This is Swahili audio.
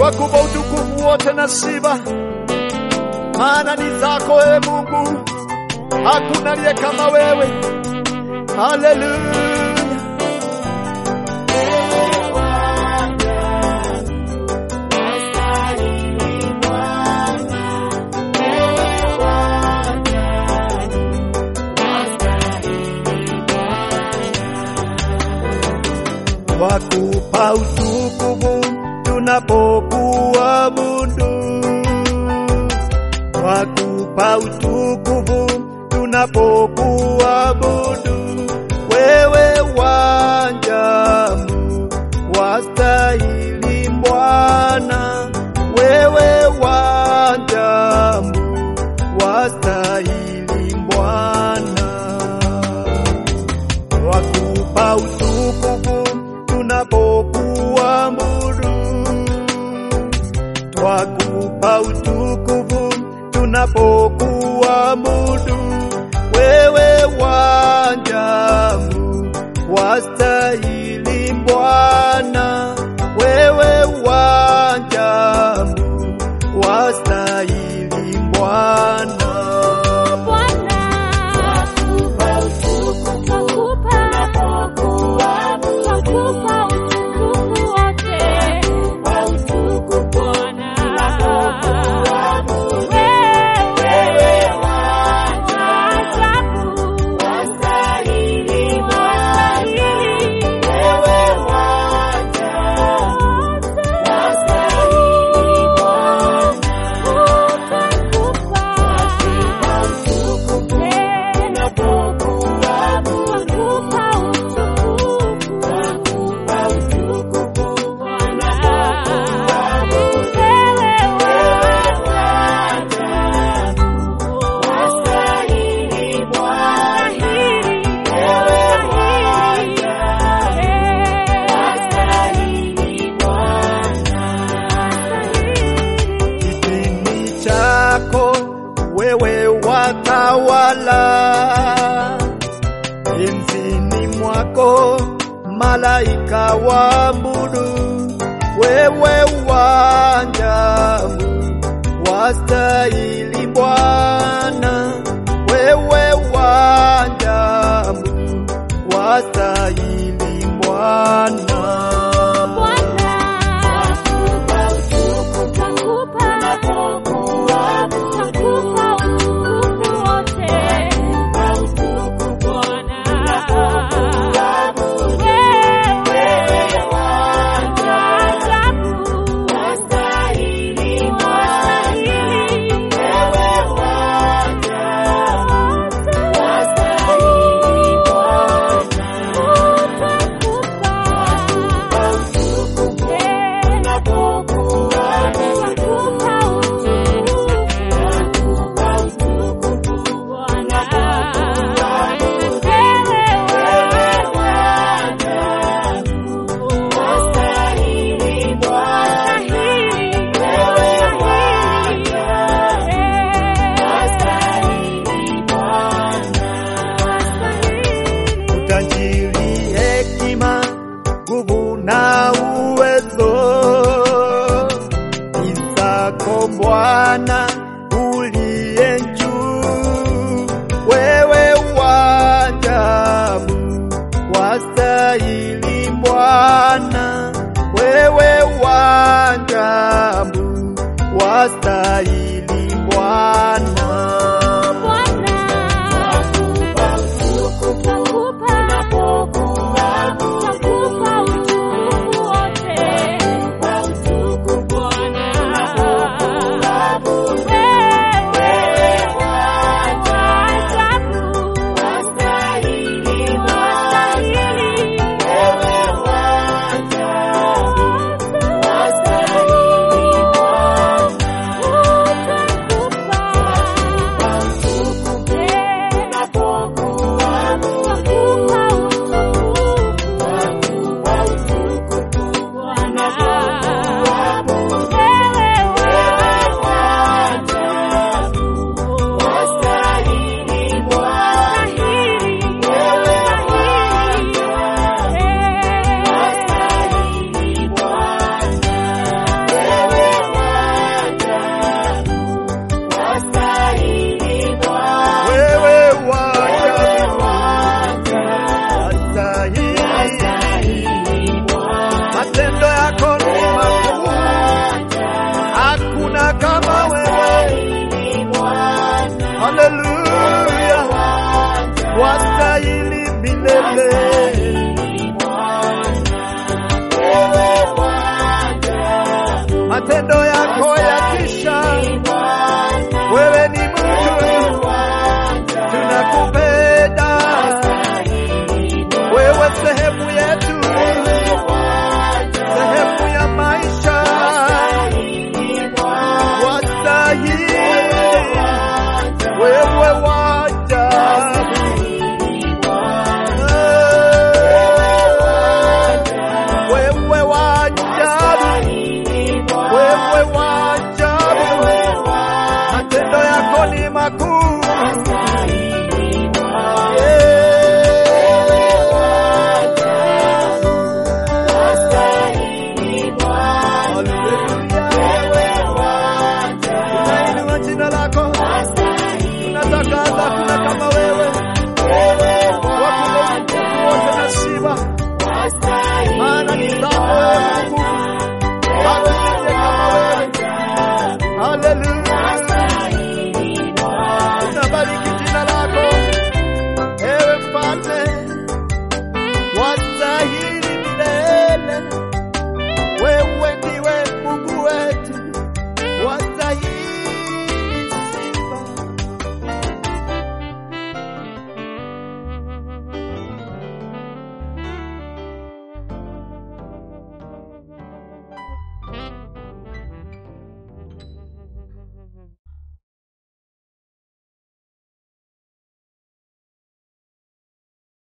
Twakupa utukufu wote na sifa, maana ni zako ewe Mungu, hakuna aliye kama wewe. Haleluya. Twakupa utukufu tunapokuabudu, twakupa utukufu tunapokuabudu. Wewe wanjamu wastahili Bwana, wewe wanjamu wastahili Bwana twakupa utukufu tunapokuabudu, twakupa utukufu tunapokuabudu. Wewe wanjamu wastahili Bwana, wewe wanjamu wastahili Bwana. kitini chako wewe watawala, enzini mwako malaika waabudu, wewe wanjamu wastahili Bwana, wewe wanjamu wastahili Bwana. utajiri, hekima, nguvu na uwezo ni zako Bwana uliye juu. Wewe wajabu wastahili Bwana, wewe wajabu wastahili Bwana. Wewe matendo yako yatisha. Wewe ni Mungu, tunakupenda wewe, sehemu yetu, sehemu ya maisha, wastahili wewe wajabu wewe wajabu, wewe wajabu, matendo yako ni makuu. Tunainua jina lako, tunatangaza hakuna kama wewe, wakuu wote na sifa maana ni